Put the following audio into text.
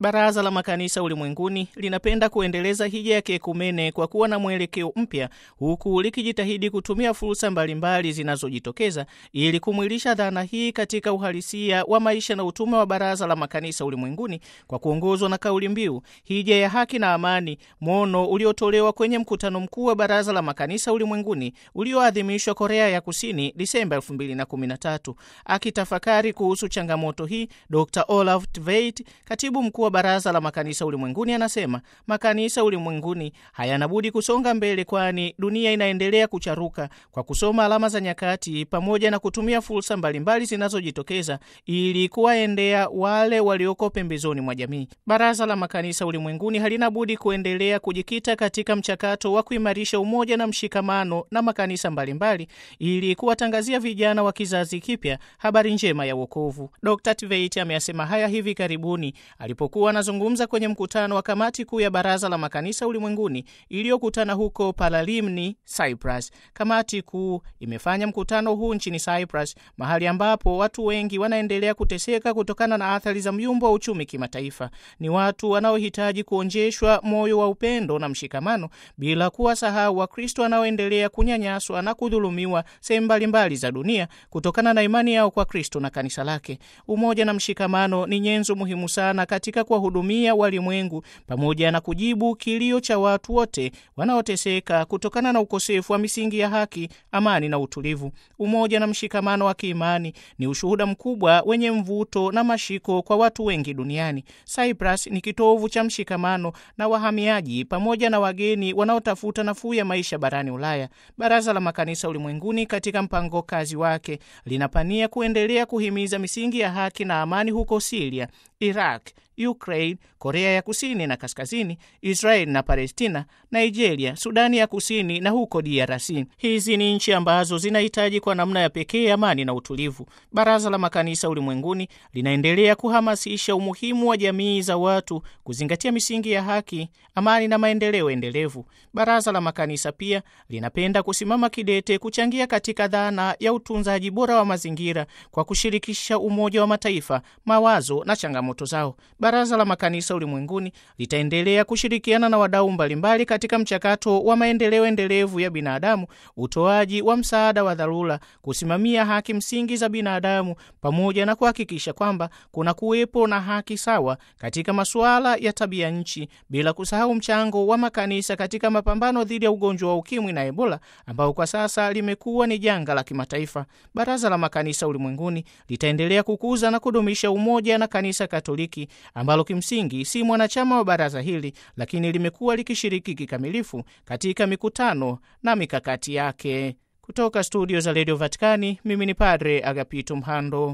Baraza la Makanisa Ulimwenguni linapenda kuendeleza hija ya kiekumene kwa kuwa na mwelekeo mpya, huku likijitahidi kutumia fursa mbalimbali zinazojitokeza ili kumwilisha dhana hii katika uhalisia wa maisha na utume wa Baraza la Makanisa Ulimwenguni kwa kuongozwa na kauli mbiu hija ya haki na amani, mwono uliotolewa kwenye mkutano mkuu wa Baraza la Makanisa Ulimwenguni ulioadhimishwa Korea ya Kusini Disemba 2013. Akitafakari kuhusu changamoto hii, Dr Olaf Tveit, katibu mkuu wa Baraza la Makanisa Ulimwenguni, anasema makanisa ulimwenguni hayana budi kusonga mbele, kwani dunia inaendelea kucharuka kwa kusoma alama za nyakati pamoja na kutumia fursa mbalimbali zinazojitokeza ili kuwaendea wale walioko pembezoni mwa jamii. Baraza la Makanisa Ulimwenguni halina budi kuendelea kujikita katika mchakato wa kuimarisha umoja na mshikamano na makanisa mbalimbali ili kuwatangazia vijana wa kizazi kipya habari njema ya wokovu. Dr Tveit ameyasema haya hivi karibuni alipokuwa anazungumza kwenye mkutano wa kamati kuu ya Baraza la Makanisa Ulimwenguni iliyokutana huko Paralimni, Cyprus. Kamati kuu imefanya mkutano huu nchini Cyprus, mahali ambapo watu wengi wanaendelea kuteseka kutokana na athari za myumbo wa uchumi kimataifa. Ni watu wanaohitaji kuonjeshwa moyo wa upendo na mshikamano, bila kuwasahau Wakristo wanaoendelea kunyanyaswa na kudhulumiwa sehemu mbalimbali za dunia kutokana na imani yao kwa Kristo na kanisa lake. Umoja na mshikamano ni nyenzo muhimu sana katika kuwahudumia walimwengu pamoja na kujibu kilio cha watu wote wanaoteseka kutokana na ukosefu wa misingi ya haki, amani na utulivu. Umoja na mshikamano wa kiimani ni ushuhuda mkubwa wenye mvuto na mashiko kwa watu wengi duniani. Cyprus ni kitovu cha mshikamano na wahamiaji pamoja na wageni wanaotafuta nafuu ya maisha barani Ulaya. Baraza la Makanisa Ulimwenguni katika mpango kazi wake linapania kuendelea kuhimiza misingi ya haki na amani huko Siria, Iraq, Ukraine, Korea ya Kusini na Kaskazini, Israeli na Palestina, Nigeria, Sudani ya Kusini na huko DRC. Hizi ni nchi ambazo zinahitaji kwa namna ya pekee amani na utulivu. Baraza la Makanisa Ulimwenguni linaendelea kuhamasisha umuhimu wa jamii za watu kuzingatia misingi ya haki, amani na maendeleo endelevu. Baraza la Makanisa pia linapenda kusimama kidete kuchangia katika dhana ya utunzaji bora wa mazingira kwa kushirikisha Umoja wa Mataifa mawazo na changamoto zao. Baraza la Makanisa Ulimwenguni litaendelea kushirikiana na wadau mbalimbali katika mchakato wa maendeleo endelevu ya binadamu, utoaji wa msaada wa dharura, kusimamia haki msingi za binadamu, pamoja na kuhakikisha kwamba kuna kuwepo na haki sawa katika masuala ya tabia nchi, bila kusahau mchango wa makanisa katika mapambano dhidi ya ugonjwa wa ukimwi na Ebola ambao kwa sasa limekuwa ni janga la kimataifa. Baraza la Makanisa Ulimwenguni litaendelea kukuza na kudumisha umoja na Kanisa Katoliki ambalo kimsingi si mwanachama wa baraza hili, lakini limekuwa likishiriki kikamilifu katika mikutano na mikakati yake. Kutoka studio za redio Vatikani, mimi ni Padre Agapito Mhando.